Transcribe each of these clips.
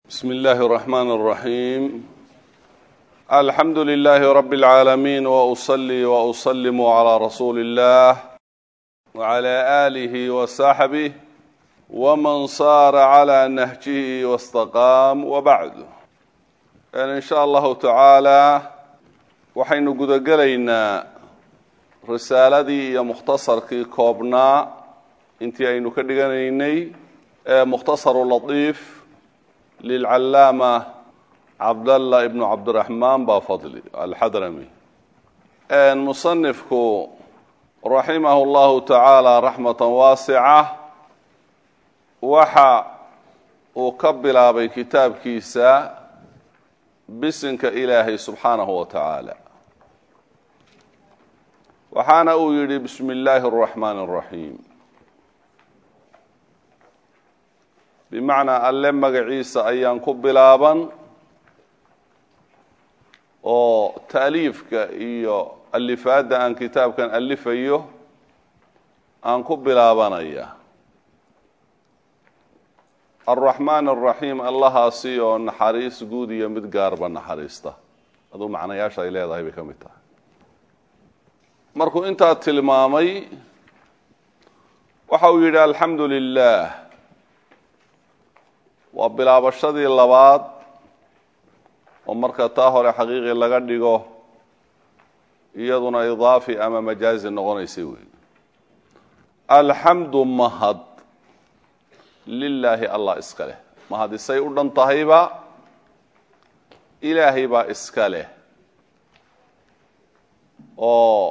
بسم الله الرحمن الرحيم الحمد لله رب العالمين وأصلي وأسلم على رسول الله وعلى آله وصحبه ومن صار على نهجه واستقام وبعد إن شاء الله تعالى waxaynu gudagelaynaa risaaladii iyo mukhtasarkii koobnaa intii aynu ka dhiganaynay ee mukhtasaru latiif lilcallaama cabdallah ibnu cabdiraxmaan baa fadli alxadrami musanifku raximahu llahu tacaala raxmatan waasica waxa uu ka bilaabay kitaabkiisa bisinka ilaahay subxaanahu wa tacaala waxaana uu yidhi bismi illaahi اraxmaani اraxiim bimacnaa alle magaciisa ayaan ku bilaaban oo ta'liifka iyo alifaadda aan kitaabkan alifayo aan ku bilaabanaya alraxmaan araxiim allahaasi oo naxariis guud iyo mid gaarba naxariista aduu macnayaasha ay leedahay bay ka mid tahay markuu intaa tilmaamay waxa uu yidhi alxamdu lilah waa bilaabashadii labaad oo marka taa hore xaqiiqi laga dhigo iyaduna idaafi ama majaazi noqonaysay wey alxamdu mahad lilaahi allah iska leh mahad isay u dhan tahayba ilaahay baa iska leh oo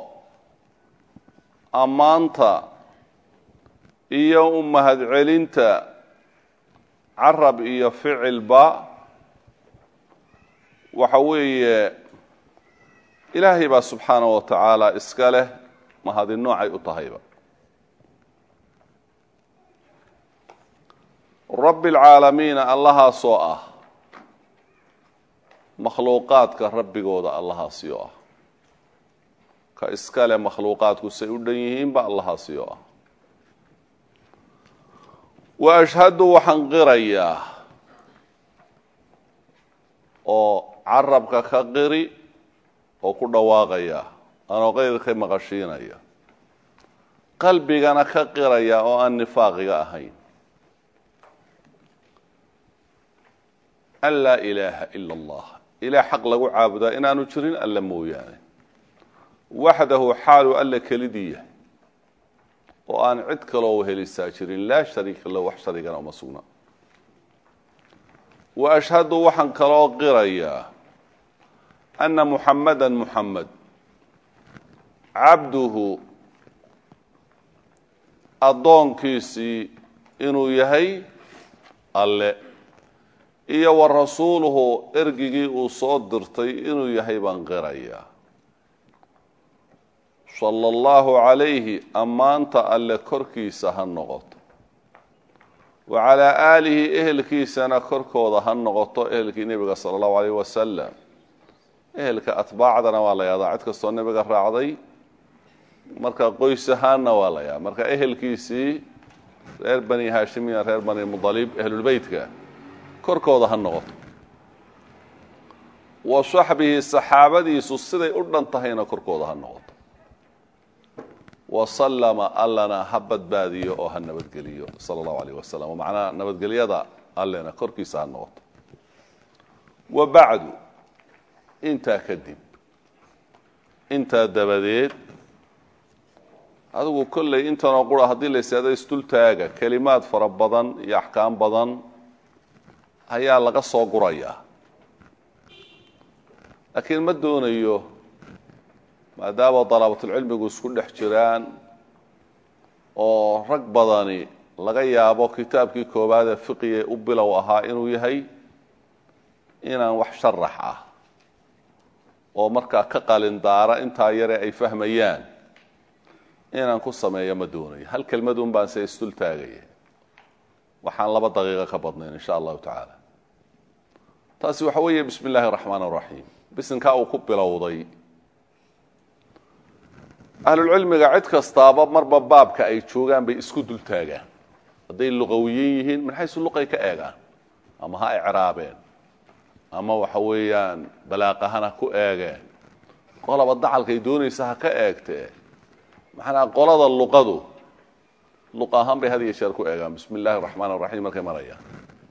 ammaanta iyo u mahadcelinta carab iyo ficilba waxa weeye ilaahay baa subxaanahu wa tacaala iska leh mahadi noocay u tahayba rabbi alcaalamiina allahaasoo ah makhluuqaadka rabbigooda allahaasi oo ah ka iska leh makhluuqaadku say u dhan yihiinba allahaasi oo ah wa ashhadu waxaan qirayaa oo carabka ka qiri oo ku dhawaaqaya anoo qeyrka maqashiinaya qalbigana ka qiraya oo aan nifaaqiga ahayn an laa ilaaha ila allah ilaah xaq lagu caabudaa inaanu jirin alla mooyaane waxdahu xaalu alla kelidii yahay oo aan cid kaloo helisaa jirin laa shariika lahu wax sharigana uma sugna wa ashhadu waxaan kaloo qirayaa anna muxamada muxamed cabduhu addoonkiisii inuu yahay alle iyo wa rasuuluhu ergigii uu soo dirtay inuu yahay baan qirayaa sala allahu calayhi ammaanta alle korkiisa ha noqoto wa calaa aalihi ehelkiisana korkooda ha noqoto ehelkii nebiga sala allahu alayh wasalam ehelka atbaacdana waa la yahdaa cid kastoo nebiga raacday marka qoys ahaanna waa la yahaa marka ehelkiisii reer bani haashimiya reer bani mudalib ehlulbeytka korkooda ha noqoto wa saxbihi saxaabadiisu siday u dhan tahayna korkooda ha noqoto wasallama allana ha badbaadiyo oo ha nabadgeliyo sala allahu alayh wasalam macnaha nabadgelyada allena korkiisa ha noqoto wa bacdu intaa kadib intaa dabadeed adigu kolley intanoo qura haddii la ysaado isdultaaga kelimaad fara badan iyo axkaam badan ayaa laga soo gurayaa laakiin ma doonayo maadaama dalaabatulcilmigu isku dhex jiraan oo rag badani laga yaabo kitaabkii koowaadee fiqiye u bilow ahaa inuu yahay inaan wax sharax ah oo markaa ka qalindaara intaa yare ay fahmayaan inaan ku sameeyo ma doonayo hal kelmadun baan se isdul taagaya waxaan laba daqiiqo ka badnayn insha allahu tacaala taasi waxa weeye bismi illaahi araxmaan araxiim bisinkaa uu ku bilowday ahlulcilmiga cid kastaaba marba baabka ay joogaan bay isku dul taagaan hadday luqawiyin yihiin min xaysu luqay ka eegaan ama ha icraabeen ama waxa weeyaan balaaqahana ku eegeen qolaba dacalkay doonaysa ha ka eegtee maxanaa qolada luqadu luq ahaan bay had iyo jeer ku eegaan bismi illaahi araxmaan araxiim markay marayaan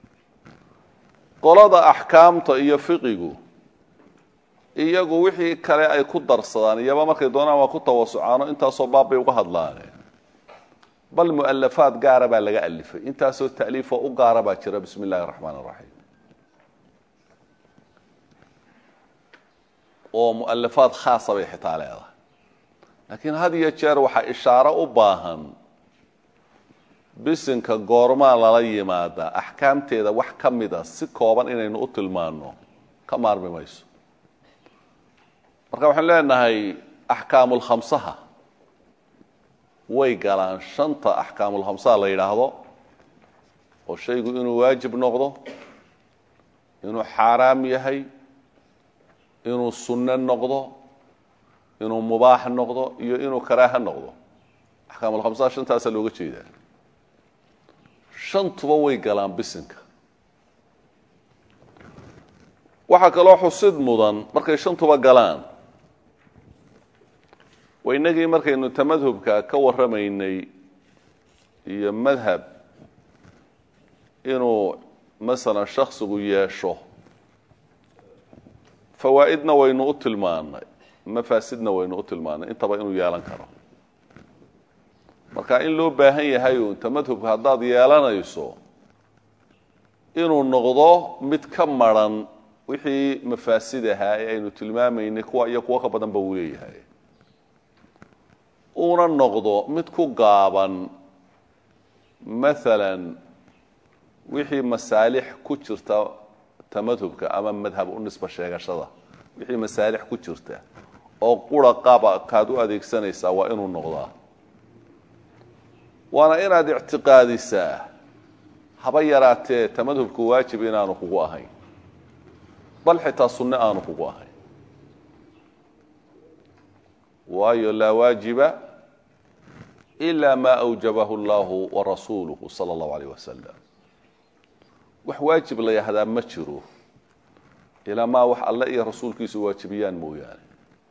qolada axkaamta iyo fiqigu iyagu wixii kale ay ku darsadaan iyaba markay doonaan waa ku tawasucaano intaasoo baab bay uga hadlaane bal mu'alafaad gaara baa laga alifay intaasoo ta'liifoo u gaara baa jira bismi illahi araxmaan araxiim oo mu'alafaad khaasa bay xitaa leedahay laakiin had iyo jeer waxaa ishaaro u baahan bisinka goormaa lala yimaadaa axkaamteeda wax ka mida si kooban inaynu u tilmaanno ka maarmi mayso marka waxaan leenahay axkaamulkhamsaha way galaan shanta axkaamulkhamsaha la yidhaahdo oo shaygu inuu waajib noqdo inuu xaaraam yahay inuu sunno noqdo inuu mubaax noqdo iyo inuu karaaha noqdo axkaamulkhamsaha shantaasaa looga jeedaa shantuba way galaan bisinka waxaa kaloo xusid mudan markay shantuba galaan waynagii markaynu tamadhubka ka warramaynay iyo madhab inuu masalan shaksigu yeesho fawaa'idna waynu u tilmaanay mafaasidna waynu u tilmaanay intaba inuu yeelan karo marka in loo baahan yahay uun tamadhubka haddaad yeelanayso inuu noqdo mid ka maran wixii mafaasid ahaa ee aynu tilmaamaynay kuwa iyo kuwo ka badan ba uu leeyahay uuna noqdo mid ku gaaban maalan wixii masaalix ku jirta tamadhubka ama madhab u nisba sheegashada wixii masaalix ku jirta oo qura qaba kaad u adeegsanaysaa waa inuu noqdaa waana inaad ictiqaadisaa haba yaraatee tamadhubku waajib inaanu kugu ahayn bal xitaa sunne aanu kugu ahayn waayo laa waajiba ila ma awjabahu allahu warasuuluhu sala allahu alayh wasalam wax waajib la yahdaa ma jiro ilaa maa wax alle iyo rasuulkiisu waajibiyaan mooyaane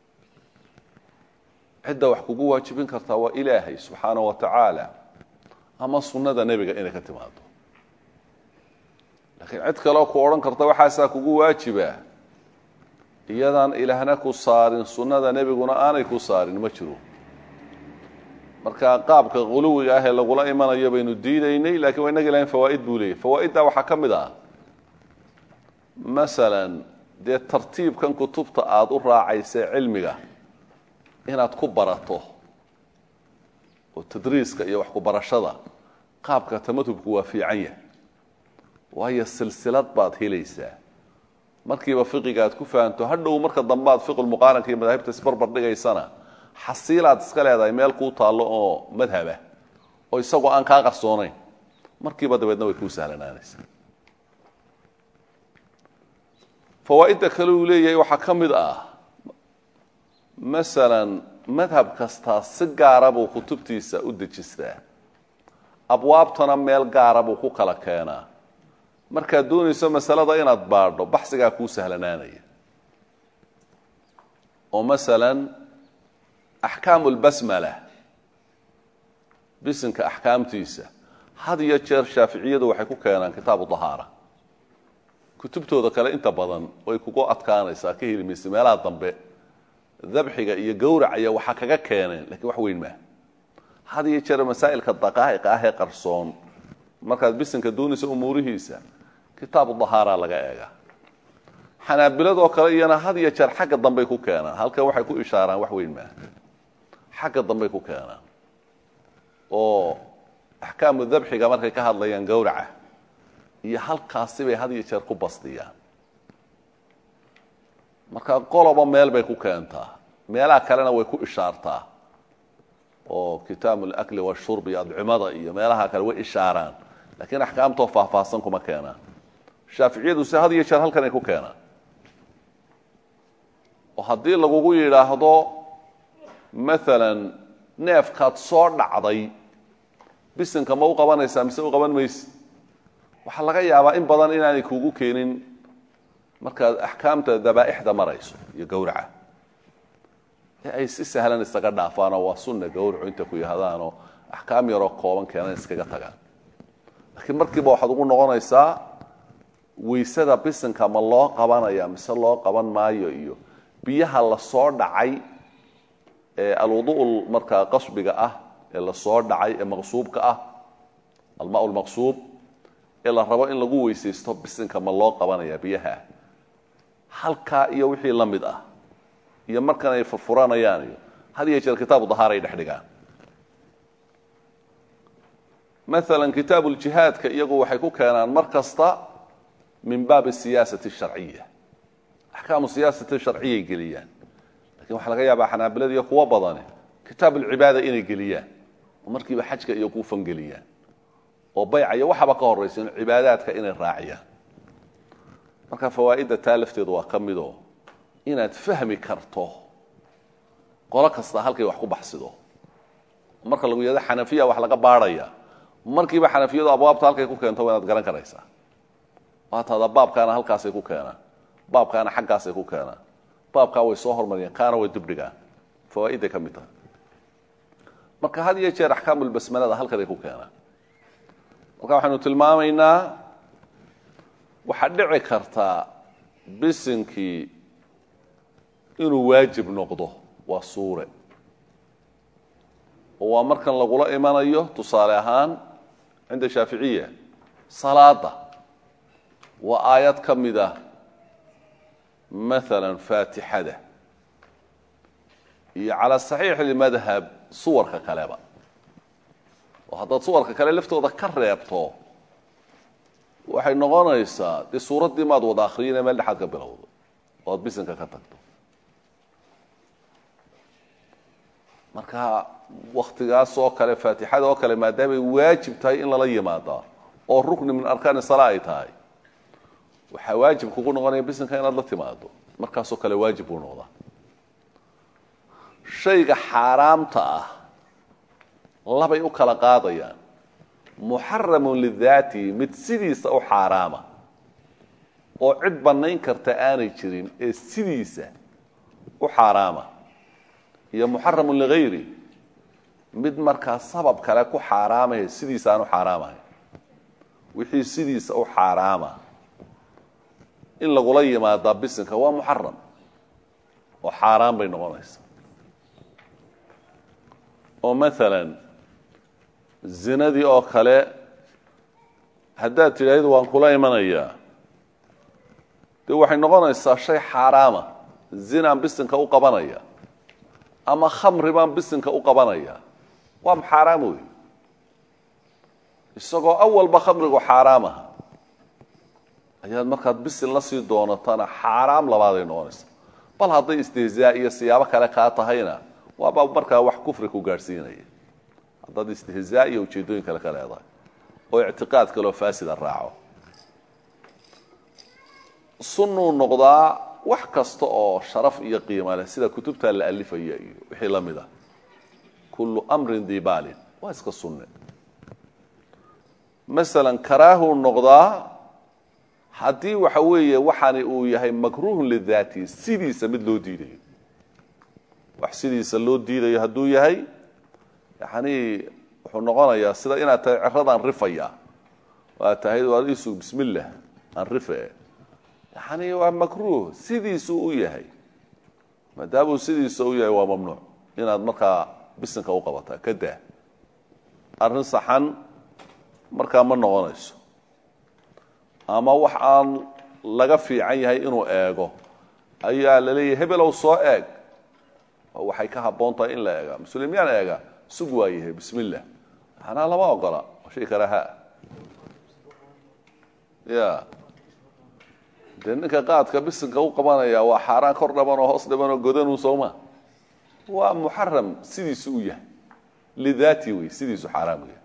cidda wax kugu waajibin kartaa waa ilaahay subxaana wa tacaala ama sunnada nebiga inay ka timaado laakiin cid kaleo ku odhan karta waxaasaa kugu waajiba iyadaan ilaahna ku saarin sunnada nebiguna aanay ku saarin ma jiro marka qaabka quluwiga ah ee lagula imanayo baynu diidaynay lakiin waa inagi lahayn fawaa'id buu leeyahy fawaa'idda waxaa ka mid ah masalan dee tartiibkan kutubta aada u raacaysa cilmiga inaad ku barato oo tadriiska iyo wax ku barashada qaabka tamadhubku waa fiican yahay waayo silsilad baad helaysaa markiiba fiqiga aad ku fahanto hadhow marka dambe aad fiqulmuqaaranka iyo madaahibta isbarbar dhigaysana xasiilaad iska leedahay meel kuu taallo oo madhabah oo isagoo aan kaa qarsoonayn markiiba dabeedna way kuu sahlanaanaysaa fawaa'idda kale uu leeyahay waxaa ka mid ah masalan madhab kastaa si gaara buu kutubtiisa u dejistaa abwaabtana meel gaara buu ku kala keenaa markaad doonayso masalada inaad baadho baxsigaa kuu sahlanaanaya oo masalan axkaamu lbasmala bisinka axkaamtiisa had iyo jeer shaaficiyadu waxay ku keenaan kitaabu dahaara kutubtooda kale inta badan way kugu adkaanaysaa ka heli maysa meelaha dambe dabxiga iyo gowracaya waxaa kaga keeneen lakiin wax weyn maaha had iyo jeer masaa'ilka daqaa'iqa ah ee qarsoon markaad bisinka doonaysa umuurihiisa kitaabu dahaara laga eegaa xanaabiladoo kale iyana had iyo jeer xagga dambey ku keenaan halkan waxay ku ishaaraan wax weyn maaha xagga dambey ku keenaan oo axkaamu dabxiga markay ka hadlayaan gowraca iyo halkaasi bay had iyo jeer ku bastiyaan marka qoloba meel bay ku keentaa meelaha kalena way ku ishaartaa oo kitaabu lakli washurb iyo adcimada iyo meelaha kale way ishaaraan lakiin axkaamtoo faahfaahsan kuma keenaan shaaficiyadu se had iyo jeer halkan ay ku keenaan oo haddii lagugu yidhaahdo maalan neefkaad soo dhacday bisinka ma u qabanaysaa mise u qaban mayse waxaa laga yaabaa in badan inaanay kugu keenin markaad axkaamta dabaa'ixda marayso iyo gowraca ee ay si sahlan isaga dhaafaanoo waa sunna gowracu inta ku yahdaanoo axkaam yaroo kooban keenan iskaga tagaan laakiin markiiba waxaad ugu noqonaysaa waysada bisinka ma loo qabanaya mise loo qaban maayo iyo biyaha lasoo dhacay ee alwudu'ul markaa qasbiga ah ee lasoo dhacay ee maqsuubka ah almaa lmaqsuub ee la rabo in lagu weysaysto bisinka ma loo qabanaya biyaha halkaa iyo wixii la mid ah iyo markan ay furfuranayaan iyo had iyo jeer kitaabu dahaar ay dhex dhigaan maalan kitaabu ljihaadka iyagu waxay ku keenaan mar kasta min baabi siyaasati sharciya axkaamu siyaasati sharciyay geliyaan lakin waxaa laga yaabaa xanaabilada iyo kuwo badani kitaab alcibaada inay geliyaan oo markiiba xajka iyo ku fangeliyaan oo bayca iyo waxaba ka horaysa in cibaadaadka inay raaciyaan marka fawaa'idda taa lafteedu waa ka midoo inaad fahmi karto qolo kasta halkay wax ku baxsido marka lagu yahdo xanafiya wax laga baadhaya markiiba xanafiyadu abwaabta halkay ku keento waa inaad garan karaysaa waataada baabkaana halkaasay ku keenaan baabkaana xaggaasay ku keenaan baabkaa way soo hormariyaan kaana way dibdhigaan fawaa'iday ka mid tahay marka had iyo jeer axkaamulbasmalada halkan ay ku keenaan marka waxaynu tilmaamaynaa waxaa dhici kartaa bisinkii inuu waajib noqdo waa suure oo waa markan lagula imanayo tusaale ahaan cinda shaaficiya salaada waa aayad ka mid ah maala faatixada iyo calaa saxiix lmadhab suwarka kaleba oo haddaad suwarka kale laftooda ka reebto waxay noqonaysaa dee suuraddii maad wada akriyine meel dhexaad ka bilowdo oo ad bisinka ka tagto marka waktigaas oo kale faatixada oo kale maadaamay waajib tahay in lala yimaadaa oo rukni min arkaani sala ay tahay waxaa waajib kugu noqonaya bisinka inaad la timaado markaasoo kale waajib buu noqdaa shayga xaaraamta ah labay u kala qaadayaan muxaramun lidaati mid sidiisa u xaaraama oo cid bannayn karta aanay jirin ee sidiisa u xaaraama iyo muxaramun ligayri mid markaa sabab kale ku xaaraamaya sidiisa aan u xaaraamahay wixii sidiisa u xaaraama in lagula yimaadaa bisinka waa muxaram oo xaaraan bay noqonaysaa oo maalan zinadii oo kale haddaad tidhaahdo waan kula imanayaa dee waxay noqonaysaa shay xaaraama zinaan bisinka u qabanaya ama khamri baan bisinka u qabanaya waa xaaraam wey isagoo awalba khamrigu xaaraam aha ayaad markaad bisin la sii doonatana xaaraam labaaday noqonaysa bal hadday istihzaa iyo siyaabo kale kaa tahayna waaba markaa wax kufri ku gaadhsiinaya haddaad istihzaa iyo ujeeddooyin kale ka leedahay oo ictiqaad kaleo faasida raaco sunnuu noqdaa wax kasta oo sharaf iyo qiima leh sida kutubtaa la alifaya iyo wixii la mid ah kullu amrin dibaalin waa iska sunne masalan karaahuu noqdaa haddii waxa weeye waxaani uu yahay makruuhun lidaati sidiisa mid loo diidayo wax sidiisa loo diidayo hadduu yahay yani wuxuu noqonayaa sida inaad tahay ceradaan rifaya waad tahay waad isu bismillah aan rife yani waa makruuh sidiisuu u yahay maadaamuu sidiisa u yahay waa mamnuuc inaad markaa bisinka u qabataa ka daa arrin saxan markaa ma noqonayso ama wax aan laga fiican yahay inuu eego ayaa la leeyahay hebelow soo eeg oo waxay ka habboon tahay in la eega muslimiaan eega sug waa yahay bismillah maxanaa lama ogola shay karaaha ya dee ninka qaadka bisinka u qabanaya waa xaaraan kor dhaban oo hoos dhaban oo godanuu sooma waa muxaram sidiisu u yahay lidaati wey sidiisu xaaraam u yahay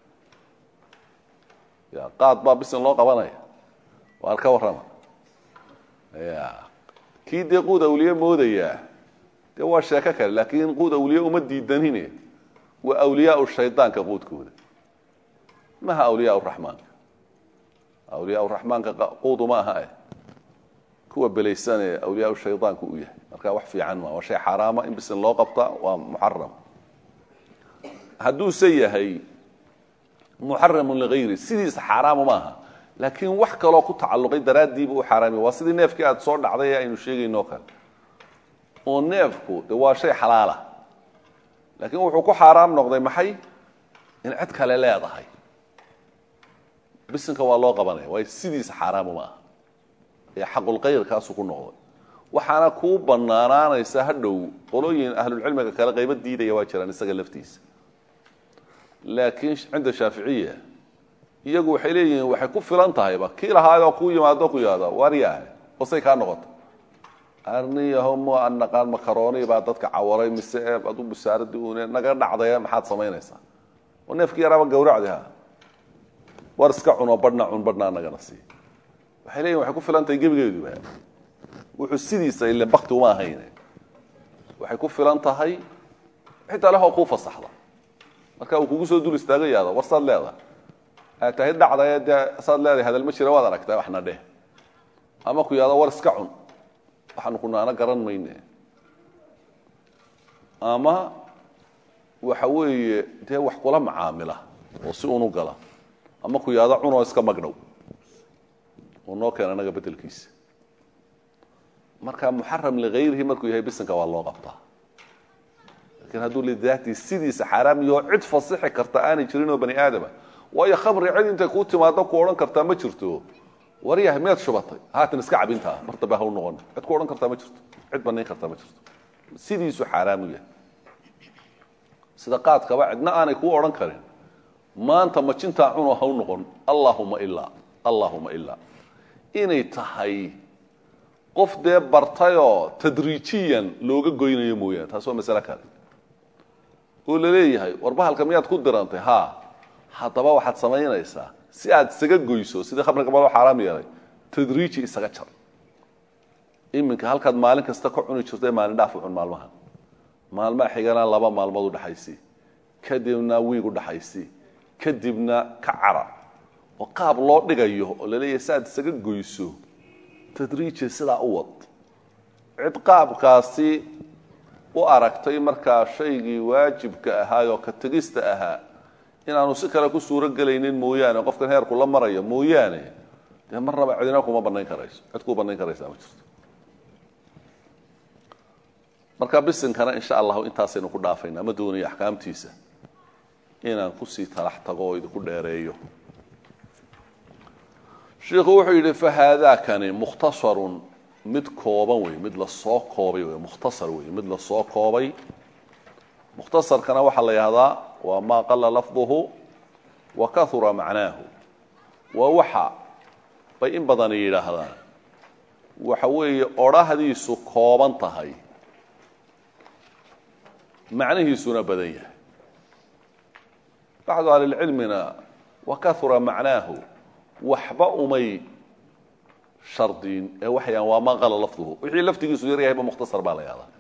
ya qaad baa bisin loo qabanaya waar ka warrama ya kii dee quud awliye moodayaa dee waa sheeko kale laakiin quud awliye uma diidanine waa awliyaa shaydaanka quudkooda maha awliyaa raxmaanka awliyaa raxmaanka quudu ma aha eh kuwa belaysanee awliyaa shaydaanku u yahay marka wax fiican ma waa shay xaaraama in bisin loo qabta waa muxaram hadduuse yahay muxaramun ligayri sidiisa xaaraamu maaha laakiin wax kaloo ku tacalluqay daraaddiiba u xaaraamiya waa sidii neefkii aada soo dhacday ee aynu sheegayno o kale oo neefku de waa shay xalaala laakiin wuxuu ku xaaraam noqday maxay in cid kale leedahay bisinka waa loo qabanaya waayo sidiisa xaaraamu ma aha ee xaqulkayrkaasuu ku noqday waxaana kuu banaanaanaysa hadhow qolooyin ahlulcilmiga kale qaybo diidaya waa jiraan isaga laftiisa laakiin cinda shaaficiya iyagu waxay leeyihiin waxay ku filan tahayba kii lahaayoo kuu yimaado ku yihahda waryaah wasay kaa noqota arniyaho ma an naqaan makarooni baa dadka cawaray mise adu busaaradii un naga dhacday maxaad samaynaysaa oo neefkii yaraaba gawracdi ha war iska cuno badhna cun badhnaa nagana sii waxay leeyihin waxay ku filan tahay gebigeeduba wuxuu sidiisa ile bakti uma ahayn waxay ku filan tahay xitaa lehoo kuu fasaxda marka uu kugu soo dul istaagayaada war saad leedahay aad tahay dhacdae dee saad leedahay hadal ma jira waad aragtaa waxna dheh ama ku yahdo war iska cun waxaanu kunaana garan mayne ama waxa weeye dee wax kula macaamila oo si unu gala ama ku yahdo cunoo iska magdhow oo noo keena naga bedelkiisa marka muxaram ligayrihi markuu yahay bisinka waa loo qabtaa lakin hadduu lidaati sidiisa xaaraam iyo cid fasixi karta aanay jirin oo bani aadama waayo khamri cid intay kuu timaado ku odhan kartaa ma jirto waryahay miyaad shubatay haatan iska cabintaa mar dambe ha u noqon cid ku odhan kartaa ma jirto cid banayn kartaa ma jirto sidiisu xaaraamu yahay sida qaadkaba cidna aanay kuu odhan karin maanta majintaa cunoo ha u noqon allahuma ilaa allahuma ilaa inay tahay qof dee bartayoo tadriijiyan looga goynayo mooyaane taas waa masale kale oo la leeyahay war bahalka miyaad ku dirantay ha haddaba waxaad samaynaysaa si aad isaga goyso sidii khamriga baloo xaaraam yeelay tadriiji isaga jar iminka halkaad maalin kasta ka cuni jirto ee maalin dhaaf u cun maalmaha maalmaha xigana laba maalmood udhaxaysi kadibna wiig udhaxaysi kadibna ka cara oo qaab loo dhigayo oo la leeyahay si aad isaga goyso tadriiji sidaa u wad cid qaabkaasi u aragtay markaa shaygii waajibka ahaayoo ka tegista ahaa inaanu si kale ku suuro gelaynin mooyaane qofkan heerku la marayo mooyaane dee marnaba cidina kuma banayn karayso cid kuu banayn karaysaa ma jirto marka bisinkana insha allahu intaasaynu ku dhaafayna ma doonayo axkaamtiisa inaan kusii talax tago oo idinku dheereeyo shiikhu wuxuu yidhi fahaadaakani mukhtasarun mid kooban wey mid lasoo koobay wey mukhtasar wey mid lasoo koobay mukhtasarkana waxaa la yihahdaa waa maa qala lafduhu wa kahura macnaahu waa waxa bay in badani yidhaahdaan waxa weeye odhahdiisu kooban tahay macnihiisuna badan yahay bacdu ahlilcilmina wa kahura macnaahu waxba umay shardiin ee waxayaan waa maa qala lafduhu wixii laftigiisu yar yahayba mukhtasar baa la yahdaa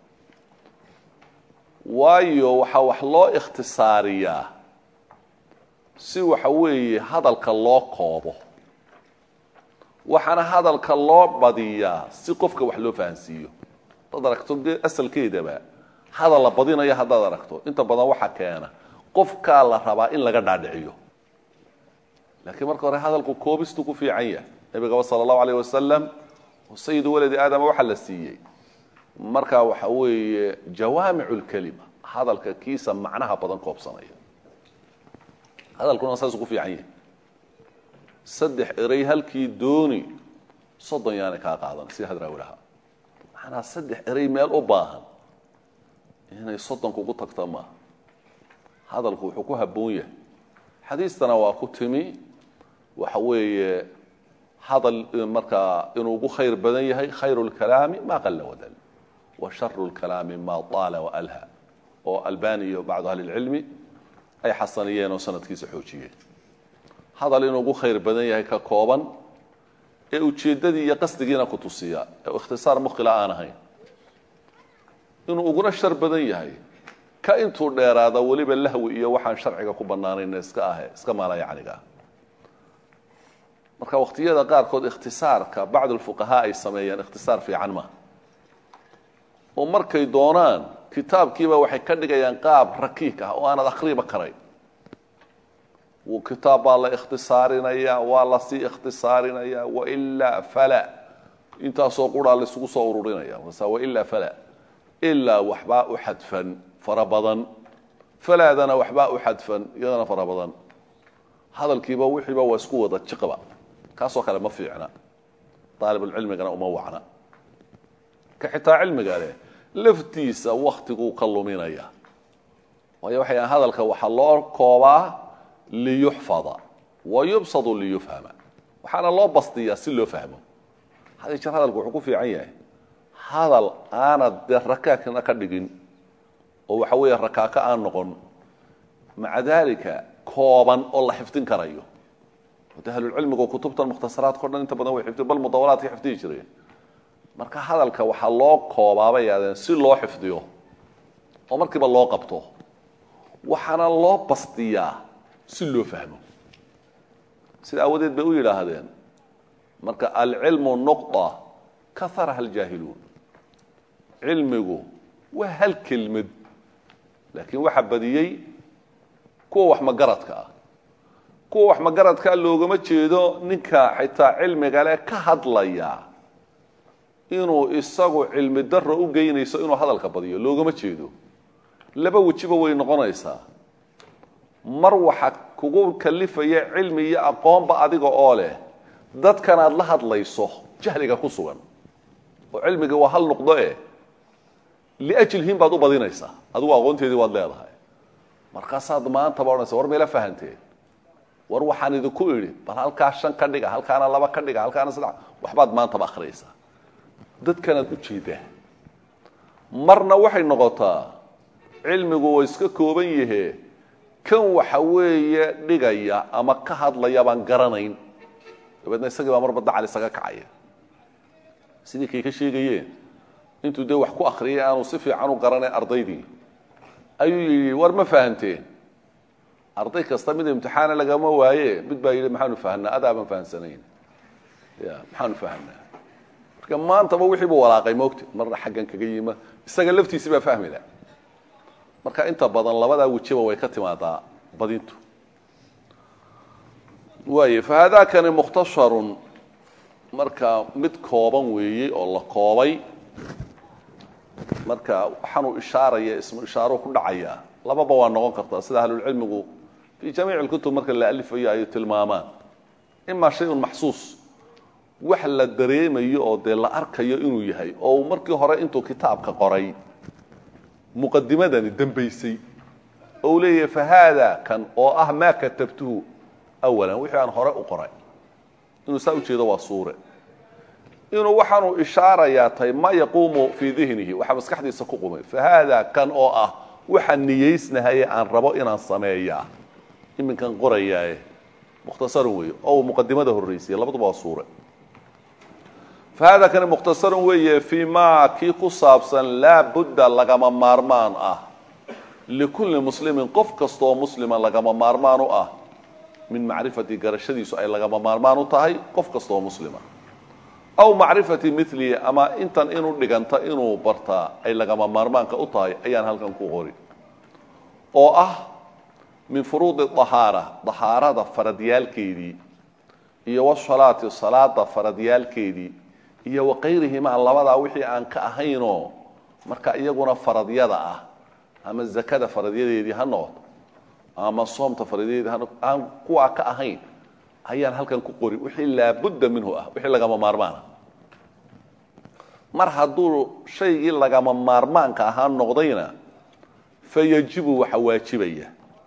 waayo waxaa wax loo ikhtisaariyaa si waxa weeye hadalka loo koobo waxaana hadalka loo badiyaa si qofka wax loo fahansiiyo hadaad aragto de asalkeedaba hadal la badinayo haddaad aragto inta badan waxa keena qofkaa la rabaa in laga dhaadhiciyo laakiin marka hore hadalku koobistu ku fiican yahay nabigaba sala allahu alayh wasalam oo sayidu waladi aadama waxaa la siiyey markaa waxa weeye jawaamicu lkelima hadalka kiisa macnaha badan koobsanaya hadalkuna saasuu ku fiican yahay saddex erey halkii dooni soddon yaanay kaa qaadan sida hadraawi lahaa macnaa saddex erey meel u baahan inay soddon kugu tagta maaha hadalku wuxuu ku habboon yahay xadiistana waa ku timi waxa weeye hadal markaa inuu ugu khayr badan yahay khayru lkalaami maa qalla wadal wa sharu lkalaami maa taala waalha oo albani iyo bacdu ahli lcilmi ay xasaniyeen oo sanadkiisa xoojiyeen hadal inuu ugu khayr badan yahay ka kooban ee ujeeddadii iyo qasdigiina ku tusiya ee ikhtisaar muqila aan ahayn inuu uguna shar badan yahay ka intuu dheeraada weliba lahwi iyo waxaan sharciga ku banaanayn iska ahe iska maala yacniga ah marka waqtiyada qaarkood ikhtisaarka bacdu lfuqahaa ay sameeyaan ikhtisaar fiican maaha oo markay doonaan kitaabkiiba waxay ka dhigayaan qaab rakiik ah oo aanad akhriba karayn wuu kitaab baa la ikhtisaarinaya waa lasii ikhtisaarinaya wailaa fala intaasoo quraa laisugu soo ururinaya markaasa wailaa fala ilaa waxbaa u xadfan fara badan falaadana waxbaa u xadfan iyadana fara badan hadalkiiba wixiiba waa isku wada jiqba kaasoo kale ma fiicna daalibulcilmigana uma wacna ka xitaa cilmiga leh laftiisa waktiguu ka luminaya waayo waxay ahan hadalka waxaa loo koobaa liyuxfada wa yubsadu liyufhama waxaana loo bastiyaa si loo fahmo hadi jeer hadalku wuxuu ku fiican yahay hadal aanad dee rakaakna ka dhigin oo waxa weeye rakaako aan noqon maca daalika kooban oo la xifdin karayo de ahlulcilmigu kutubtan mukhtasaraadka o dhan inta badan way xifdi bal mudawalaadka xifdihi jireen marka hadalka waxaa loo koobaabay yaadeen si loo xifdiyo oo markiiba loo qabto waxaana loo bastiyaa si loo fahmo sida aawadeed bay u yidhaahdeen marka alcilmu nuqda kaharaha aljaahiluun cilmigu waa hal kelmad laakiin waxaa badiyey kuwa wax magaradka ah kuwa wax magaradkaa loogama jeedo ninka xitaa cilmiga leh ka hadlaya inuu isagu cilmi daro u geynayso inuu hadalka badiyo loogama jeedo laba wejiba way noqonaysaa mar waxa kugu kalifaya cilmi iyo aqoonba adiga oo leh dadkan aad la hadlayso jahliga ku sugan oo cilmiga waa hal nuqdo eh liajlihim baad u badinaysaa adigu aqoonteedii waad leedahay markaasaad maantaba odhanaysa war meela fahanteen war waxaan idinku idhi bal halkaa shan ka dhiga halkaana laba ka dhiga halkaana saddex waxbaad maantaba akhriyaysaa dadkanaad u jeedaa marna waxay noqotaa cilmigu waa iska kooban yahe kan waxa weeye dhigaya ama ka hadlaya baan garanayn dabeedna isagii baa marba dacal isaga kacaya sidii kay ka sheegayeen intuu dee wax ku akriyay aanu si fiican u garanay ardaydii ayuu yidhi war ma fahanteen arday kasta mid imtixaana lagama waaye mid baa yidhi maxaanu fahanaa adaabaan fahansanayn ya maxaanu fahanaa marka maantaba wixii buu walaaqay moogte marna xaggan kaga yima isaga laftiisi baa fahmila marka inta badan labadaa wejiba way ka timaadaa badintu waay fahaadaakani mukhtasharun marka mid kooban weeyey oo la koobay marka waxaanuu ishaaraya ismu ishaaro ku dhacaya lababa waa noqon kartaa sida ahlulcilmigu fii jamiic اlkutub marka la alifayo ay tilmaamaan ima shayun maxsuus wax la dareemayo oo dee la arkayo inuu yahay oo uu markii hore intuu kitaabka qoray muqadimadani dambaysay oo uu leeyahay fahaada kan oo ah maa katabtuhu awalan wixii aan hore u qoray inuu saa ujeedo waa suure inuu waxaanuu ishaarayaa tahay ma yaquumu fii dihnihi waxaa maskaxdiisa ku qumay fahaada kan oo ah waxa niyeysnahaye aan rabo inaan sameeyaa iminkan qorayaae mukhtasarun weeye oo uu muqadimada horraysiya labaduba waa suure fahaada kani mukhtasarun weeye fii maa kii ku saabsan laa budda lagama maarmaan ah likulli muslimin qof kastaoo muslima lagama maarmaan u ah min macrifati garashadiisu ay lagama maarmaan u tahay qof kastaoo muslima aw macrifati milihi ama intan inuu dhiganta inuu bartaa ay lagama maarmaanka u tahay ayaan halkan ku qori oo ah min furuudi dahaara dahaarada faradyaalkeedii iyo wasalaati salaada faradyaalkeedii iyo waqayrihimaa labadaa wixii aan ka ahaynoo marka iyaguna faradyada ah ama zakada faradyadeedii ha noqoto ama soomta faradyadeedii ha noqoto aan kuwaa ka ahayn ayaan halkan ku qori wixii laabudda minhu ah wixii lagama maarmaana mar hadduu shaygii lagama maarmaanka ahaa noqdayna fayajibu waxa waajibaya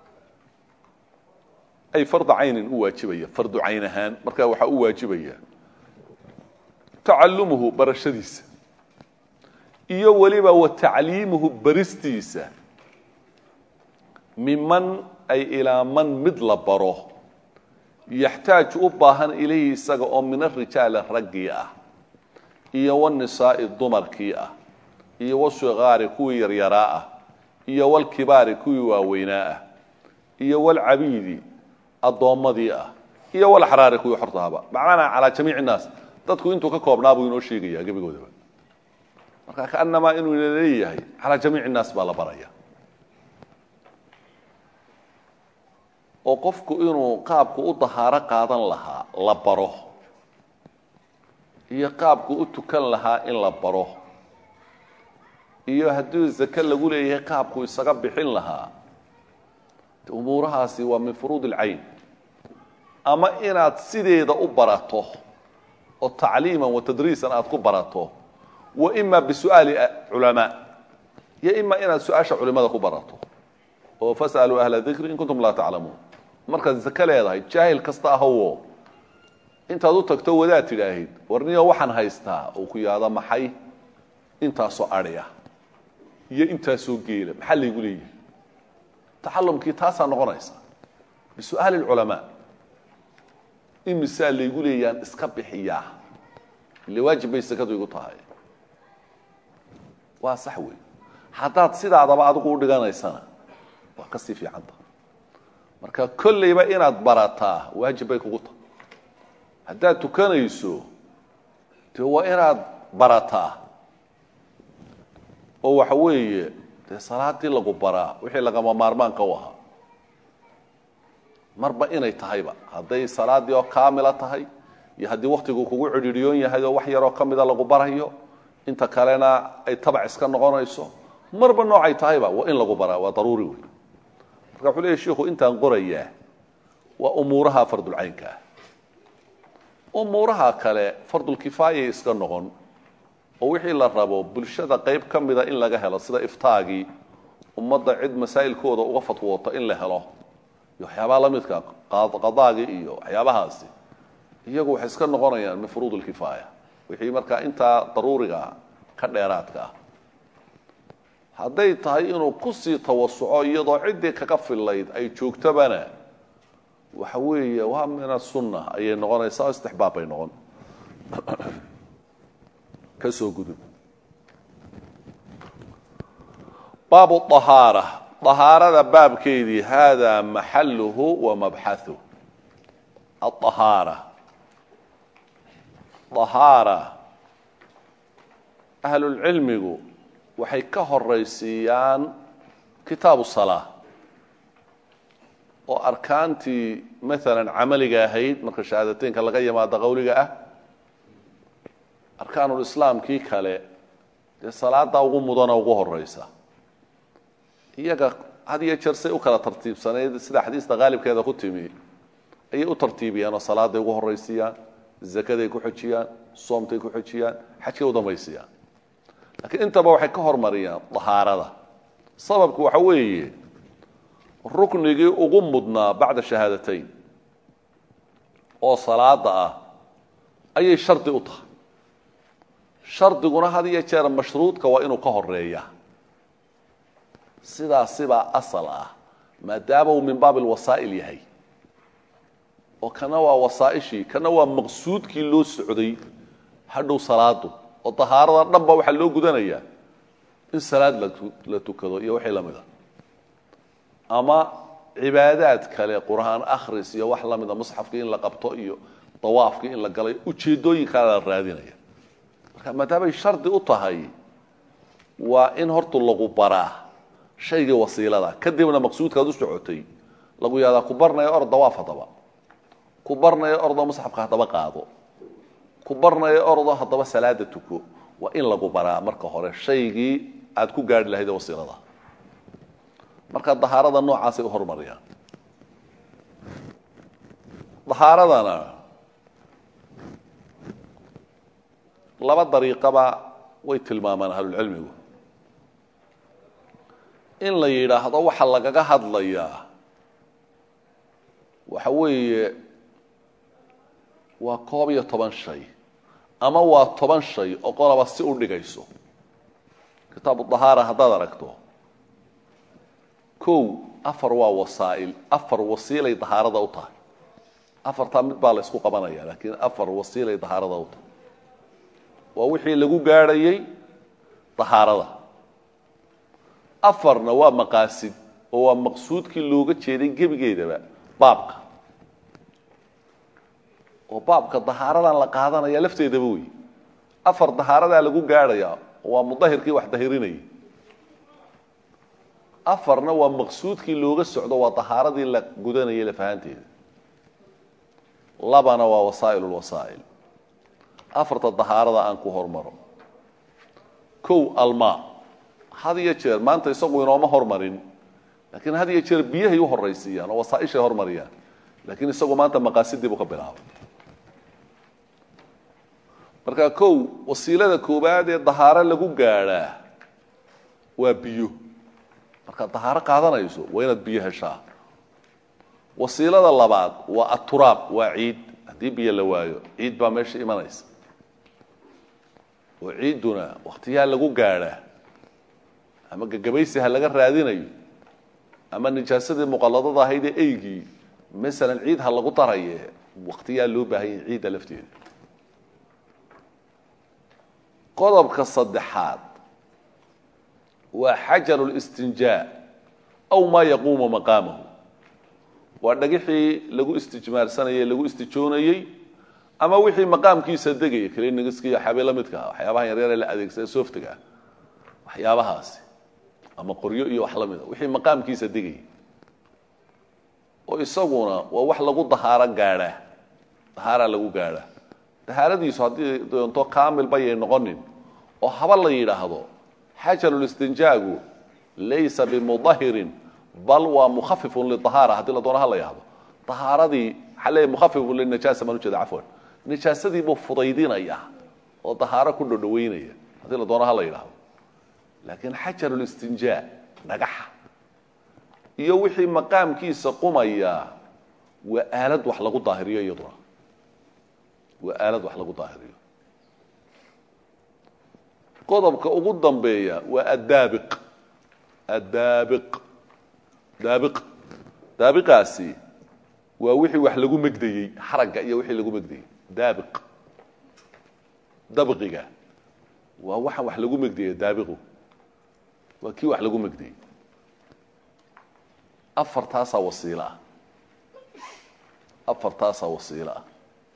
ay farda caynin u waajibaya fardu cayn ahaan markaa waxaa u waajibaya tacalumuhu barashadiisa iyo weliba wa tacliimuhu baristiisa miman ay ilaa man mid la baro yaxtaaju u baahan ilayhi isaga oo min arijaali raggii ah iyo wanisaai dumarkii ah iyo wasigaari kuwii yaryaraa ah iyo walkibaari kuwii waaweynaa ah iyo walcabiidi addoommadii ah iyo walaxraari kuwii xortaaba macnaha calaa jamiici innaas dadku intuu ka koobnaa buu inoo sheegayaa gebigoodaba marka kaanamaa inuu ina leeyahay calaa jamiici innaas baa la baraya oo qofku inuu qaabku u dahaaro qaadan lahaa la baro iyo qaabku u tukan lahaa in la baro iyo haddii zake lagu leeyahay qaabku isaga bixin lahaa umuurahaasi waa min furuud ilcayn ama inaad sideeda u barato oo tacliiman wa tadriisan aada ku barato wa ima bisu'aali culamaa iyo ima inaad su-aasha culimada ku barato oo fas'aluu ahla dikri in kuntum laa taclamuun markaad zake leedahay jaahil kasta ahowo intaad u tagto wadaad tidhaahid warniyo waxaan haystaa uu ku yaado maxay intaasoo adhi ah iyo intaasoo geela maxaa laygu leeyahay taxalumkii taasaa noqonaysa bisu'aali lculamaa imisaa laygu leeyaan iska bixiyaa ile waajib bay sakadu igu tahay waa sax wey haddaad sidaadaba adigu u dhiganaysana waa kasii fiicanta marka kolleyba inaad barataa waajib bay kugu tahay haddaad tukanayso dee waa inaad barataa oo waxa weeye dee salaadii lagu baraa wixii lagama maarmaanka u ahaa marba inay tahayba hadday salaadii oo kaamila tahay iyo haddii waktigu kugu cidhiidhiyoon yahay oo wax yaroo ka mida lagu barayo inta kalena ay tabac iska noqonayso marba noocay tahayba waa in lagu baraa waa daruuri wey marka wuxuu leeyahy shiku intaan qorayaa waa umuuraha fardulcaynka ah umuuraha kale fardulkifaayay iska noqon oo wixii la rabo bulshada qayb ka mida in laga helo sida iftaagii ummadda cid masaa'ilkooda uga fatwoota in la helo iyo waxyaabaha la midka qadaagii iyo waxyaabahaasi iyagu waxay iska noqonayaan min furuud lkifaaya wixii markaa intaa daruuriga ka dheeraadka ah hadday tahay inuu kusii tawasuco iyadoo ciddii kaga fillayd ay joogtabana waxa weeye waa min asunna ayay noqonaysaa oo istixbaab bay noqon ka soo gudub baabu ahaara ahaarada baabkeedii hada maxaluhu wa mabxahu aahaara ahaara ahlulcilmigu waxay ka horaysiiyaan kitaabu salaa oo arkaantii maalan camaliga ahayd marka shahaadateynka laga yimaado qowliga ah arkaanulislaamkii kale dee salaada ugu mudana ugu horeysa iyaga had iyo jeer say u kala tartiibsanayd sida xadiista qaalibkeeda ku timi ayay u tartiibiyaan oo salaaday ugu horaysiiyaan zakaday ku xojiyaan soomtay ku xojiyaan xajkay u dambaysiyaan laakiin intaba waxay ka hormariyaan dahaarada sababku waxa weeye ruknigii ugu mudnaa bacda shahaadateyn oo salaada ah ayay shardi u tahay shardiguna had iyo jeer mashruudka waa inuu ka horeeya sidaasibaa asal ah maadaama uu min baab alwasaa'il yahay oo kana waa wasaaishii kana waa maqsuudkii loo socday hadhow salaadu oo dahaarada dhan ba waxaa loo gudanayaa in salaad la tukado iyo wixii lamida ama cibaadaad kale qur-aan akhris iyo wax lamida musxafkii in la qabto iyo dawaafkii in la galay ujeedooyinkaa la raadinaya marka maadaamay shardi u tahay waa in hortu lagu baraa shaygii wasiilada kadibna maqsuudkaad u socotay lagu yaadaa ku barnaya or dawaaf haddaba ku barnaya ordo musxafka haddaba qaado ku barnaya ordo haddaba salaada tuko waa in lagu baraa marka hore shaygii aad ku gaari lahayd ee wasiilada marka dahaarada noocaasay u horumariyaan dahaaradana laba dariiqaba way tilmaamaan ahlulcilmigu in la yidhaahdo waxa lagaga hadlayaa waxa weeye waa koob iyo toban shay ama waa toban shay oo qolaba si u dhigayso kitaabu dahaara haddaad aragto kow afar waa wasaa'il afar wasiilay dahaarada u tahay afartaa mid baa la ysku qabanaya laakiin afar wasiilay dahaarada u tahay waa wixii lagu gaadhayay dahaarada afarna waa maqaasid oo waa maqsuudkii looga jeeday gebigeedaba baabka oo baabka dahaaradan la qaadanaya lafteedaba wey afar dahaaradaa lagu gaadhaya waa mudahirkii wax dahirinayay afarna waa maqsuudkii looga socdo waa dahaaradii la gudanayay lafahanteeda labana waa wasaa'il lwasaa'il afarta dahaarada aan ku hormaro kow almaa had iyo jeer maanta isagu inooma hormarin laakiin had iyo jeer biyahay u horaysiiyaan oo wasaaishay hormariyaan laakiin isagu maanta maqaasidii buu ka bilaabay marka kow wasiilada koowaad ee dahaaro lagu gaadhaa waa biyo markaad dahaaro qaadanayso waa inaad biyo heshaa wasiilada labaad waa aturaab waa ciid haddii biyo la waayo ciid baa meesha imanaysa oo ciidduna wakhtiyaa lagu gaadhaa ama gagabaysi ha laga raadinayo ama nijaasadii muqalladada ahayd ee eygii masalan ciid ha lagu daraye wakhtiyaa loo baahanya ciidda lafteeda qodobka saddexaad waa xajaru listinjaa aw maa yaquumu maqaamahu waa dhagixii lagu istijmaarsanayey lagu istijoonayey ama wixii maqaamkiisa degaya klinigiska iyo xabi la midka ah waxyaabaha yaryar ee la adeegsada sooftiga ah waxyaabahaasi ama qoryo iyo wax la mida wixii maqaamkiisa degaya oo isaguna waa wax lagu dahaaro gaadhaa dahaaraa lagu gaadhaa dahaaradiisu haddii doonto kaamil bayay noqonin oo haba la yidhaahdo xajarulistinjaagu laysa bimudahirin bal waa mukhafifun lidahaara haddii la doono ha la yidhahdo dahaaradii waxaa leeyahy mukhafifun linajaasa maan ujeeda cafwan nijaasadii buu fudaydinaya oo dahaaro ku dhodhoweynaya haddii la doono ha la yidhaahdo laakiin xajarulistinjaa dhagaxa iyo wixii maqaamkiisa qumaya waa aalad wax lagu daahiriyo iyaduna waa aalad wax lagu daahiriyo qodobka ugu dambeeya waa addaabiq addaabiq daabiq daabiqaasi waa wixii wax lagu megdayey xaragga iyo wixii lagu megdayey daabiq dabqiga waa waxaan wax lagu megdayey daabiqu waa kii wax lagu megdayey afartaasaa wasiilo ah afartaasaa wasiilo ah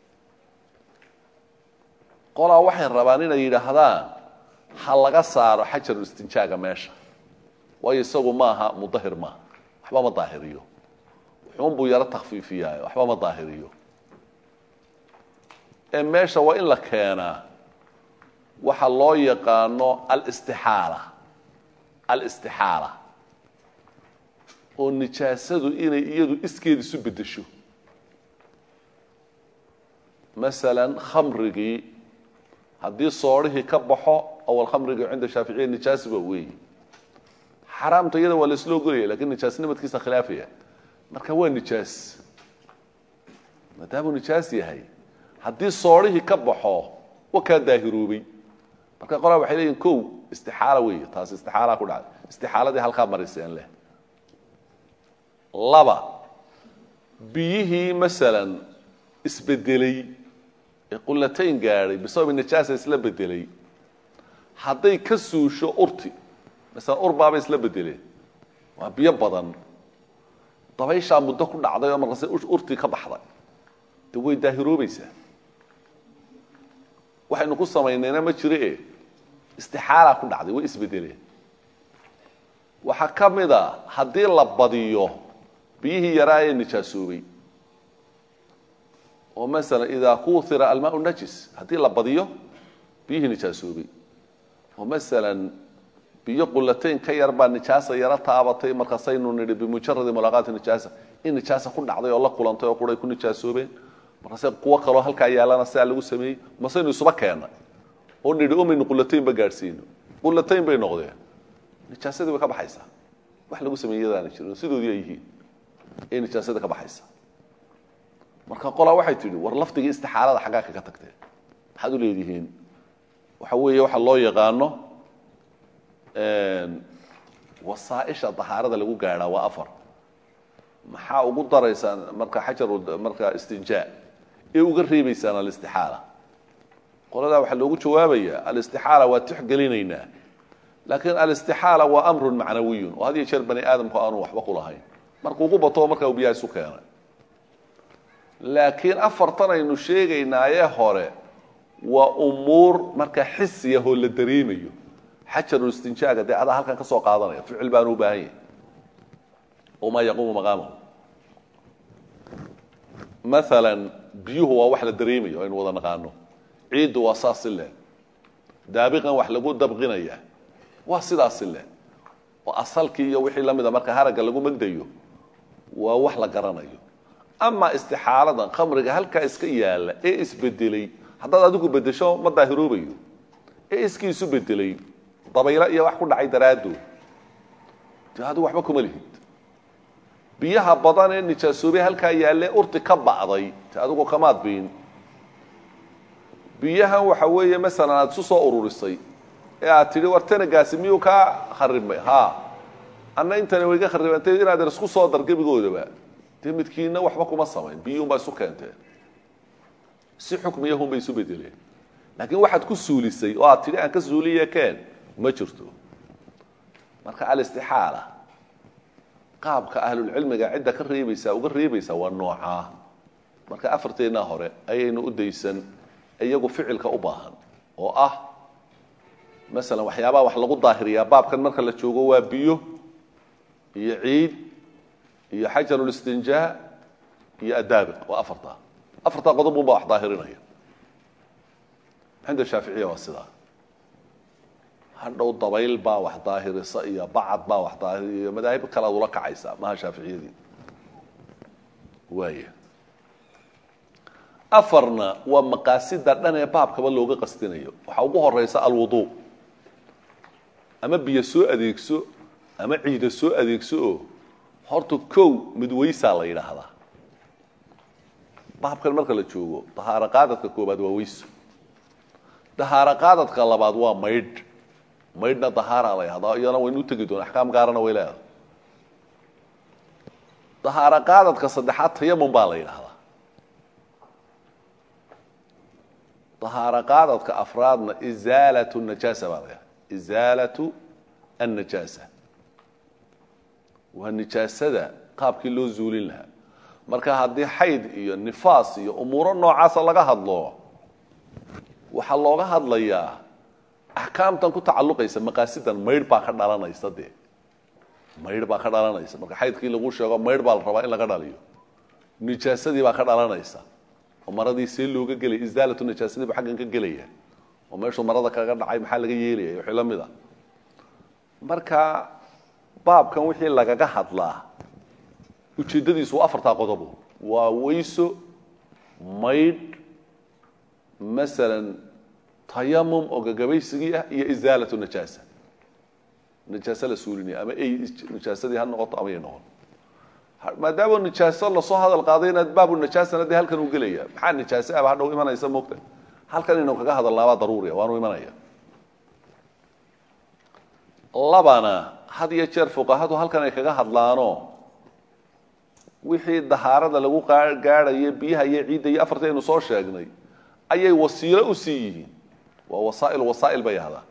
qolaa waxay rabaan inay yidhaahdaan ha laga saaro xajaru istinjaaga meesha waayo isagu maaha mudahir maaha waxba ma daahiriyo wuxuun buu yaro takfiifiyaa waxba ma daahiriyo ee meesha waa in la keenaa waxa loo yaqaano alistixaala alistixaala oo nijaasadu inay iyadu iskeed isu beddesho masalan khamrigii haddii soodhihii ka baxo awal khamrigii cinda shaaficiya nijaasiba weeyi xaraamta iyada waa laisla ogolaya lakin nijaasnimadkiisa khilaafaya marka waa nijaas maadaamuu nijaas yahay haddii soodhihii ka baxo wa kaa daahiroobay marka qolaa waxay leeyihin kow istixaala weeye taasi istixaalaa ku dhacday istixaaladii halkaa mariseen leh laba biyihii masalan isbedelay ee qulatayn gaadhay bisababi nijaasa isla bedelay hadday ka suusho urti masalan ur baabay isla bedeleen waa biyo badan dabayshaa muddo ku dhacday oo markaase urtii ka baxday de way daahiroobaysaa waxaynu ku samaynayna ma jiro e istixaalaa ku dhacday way isbedeleen waxaa ka mid a haddii la badiyo biyihii yaraa ee nijaasoobay oo masalan idaa kuuhira almaau najis haddii la badiyo biyihii nijaasoobay oo masalan biyo qulatayn ka yar baa nijaasa yaro taabatay markaasaynu nidhi bimujaradi mulaaqaati nijaasa in nijaasa ku dhacday oo la kulantay oo quray ku nijaasoobeen markaase kuwo kaloo halkaa yaalana sidaa lagu sameeyey masaynu isuba keena oo nidhi umaynu qulatayn ba gaadhsiino qulatayn bay noqdeen nijaasadii way ka baxaysaa wax lagu sameeyey yadaana jirin sidoodii ay yihiin ee nijaasadii ka baxaysa marka qolaa waxay tidhi war lafdigii istixaalada xaggaa kaga tagteen maxaad u leedihiin waxa weeye waxa loo yaqaano wasaaisha dahaarada lagu gaadhaa waa afar maxaa ugu daraysaan marka xajaru marka istinjaa ee uga reebaysaan alistixaala qoladaa waxaa loogu jawaabaya alistixaala waa tixgelinaynaa laakiin alistixaala waa amrun macnawiyun oo had iyo jeer bani aadamku aanu waxba ku lahayn markuu ugu bato markaa biyaha isu keenay laakiin afartan aynu sheegaynaaye hore waa umuur marka xisiyahoo la dareemayo xajarulistinjaaga dee adaa halkan ka soo qaadanaya ficil baanu u baahan yahay wamaa yaquumu maqaamahu maalan biyuhu waa wax la dareemayo aynu wada naqaano ciiddu waa saas si leen daabiqan wax lagu dabqinaya waa sidaas si leen oo asalkii iyo wixii la mida marka haragga lagu megdayo waa wax la garanayo amaa istixaaladan khamriga halkaa iska yaalla ee isbedelay haddaad adigu bedesho ma daahiroobayo ee iskii isu bedelay dabaylo iyo wax ku dhacay daraaddood de adigu waxba kuma lihid biyaha badan ee nijaasoobay halkaa yaalle urti ka ba'day te adigu kamaad biin biyahan waxa weeye masalan aada isu soo ururisay ee aad tidhi war tanagaasi miyuu kaa kharibmay ha anna intani wayga kharibantay inaad isku soo dar gebigoodaba dee midkiina waxba kuma samayn biyuunbaa isu keenteen si xukmiyahunbay isu bedeleen laakiin waxaad ku suulisay oo aad tidhi aan ka suuliye keen ma jirto marka alistixaala qaabka ahlulcilmiga cidda ka reebaysaa uga reebaysaa waa noocaa marka afarteennaa hore ayaynu u daysan iyagu ficilka u baahan oo ah masalan waxyaabaha wax lagu daahiriyaa baabkan marka la joogo waa biyo iyo ciid iyo xajarulistinjaa iyo adaabiq waa afartaa afartaa qodob unbaa wax daahirinaya cinda shaaficiya waa sidaa hadhow dabayl baa wax daahirisa iyo bacad baa wax daahir iyo madaahib kale ad ula kacaysaa maha shaaficiyadii waaya afarna waa maqaasida dhan ee baabkaba looga qastinayo waxaa ugu horeysa alwudu ama biyo soo adeegso ama ciida soo adeegso oo horta kow mid weysaa la yidhaahdaa baabkan marka la joogo dahaaro qaadadka koobaad waa weyso dahaaro qaadadka labaad waa maydh maydhna dahaara la yahdaa iyana waynu u tegi doona axkaam gaarana way leedahay dahaaro qaadadka saddexaad tayamum baa la yidhaahdaa dahaaro qaadadka afraadna isaalatu najaasa baa la yahdaa isaalatu annajaasa waa nijaasada qaabkii loo zuulin lahaa marka haddii xayd iyo nifaas iyo umuuro noocaasa laga hadlo waxaa looga hadlayaa axkaamtan ku tacalluqaysa maqaasidan maydh baa ka dhalanaysa dee maydh baa ka dhalanaysa marka xaydkii lagu sheego maydh baa la rabaa in laga dhaliyo nijaasadii baa ka dhalanaysa oo maradii see looga gelaya isaalatu najaasadii buu xaggan ka gelaya oo meeshuu marada kaga dhacay maxaa laga yeelaya wixii la mid a marka baabkan wixii lagaga hadlaa ujeeddadiisu waa afartaa qodobo waa weyso maydh masalan tayamum oo gagabaysigii ah iyo isaalatu najaasa najaase la suulinaya ama ay najaasadii ha noqoto ama ay noqon maadaama nijaaso lasoo hadal qaaday inaad baabu najaasana dee halkan uu gelaya maxaa nijaase aba hadhow imanaysa moogta halkan inuu kaga hadalnaabaa daruuriya waanu imanaya labana had iyo jeer fuqahadu halkan ay kaga hadlaano wixii dahaarada lagu gaadhayo biyaha iyo ciidda iyo afartii aynu soo sheegnay ayay wasiilo usii yihiin waa wasaail wasaa'il bay ahdaa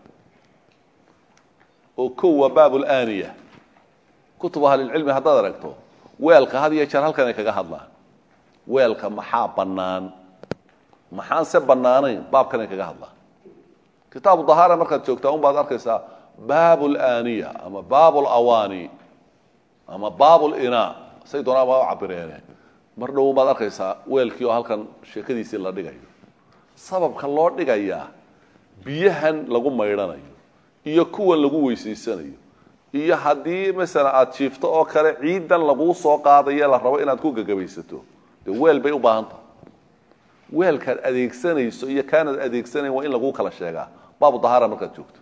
oo kow waa baabulaniya kutub ahlilcilmi haddaad aragto weelka had iyo jeer halkan ay kaga hadlaan weelka maxaa bannaan maxaan se bannaanayn baabkan ay kaga hadlaan kitaabu dahaara markaad joogtaa un baad arkaysaa baab laniya ama baab lawani ama baab lina say doonaa baa u cabireene mar dhow baad arkaysaa weelkii oo halkan sheekadiisii la dhigayo sababka loo dhigayaa biyahan lagu maydhanayo iyo kuwan lagu weysaysanayo iyo haddii masalan aada jiifto oo kale ciidan laguu soo qaadayo la rabo inaad ku gagabaysato dee weel bay u baahan tahay weelkaad adeegsanayso iyo kaanaad adeegsanayn waa in laguu kala sheegaa baabu dahaara markaad joogto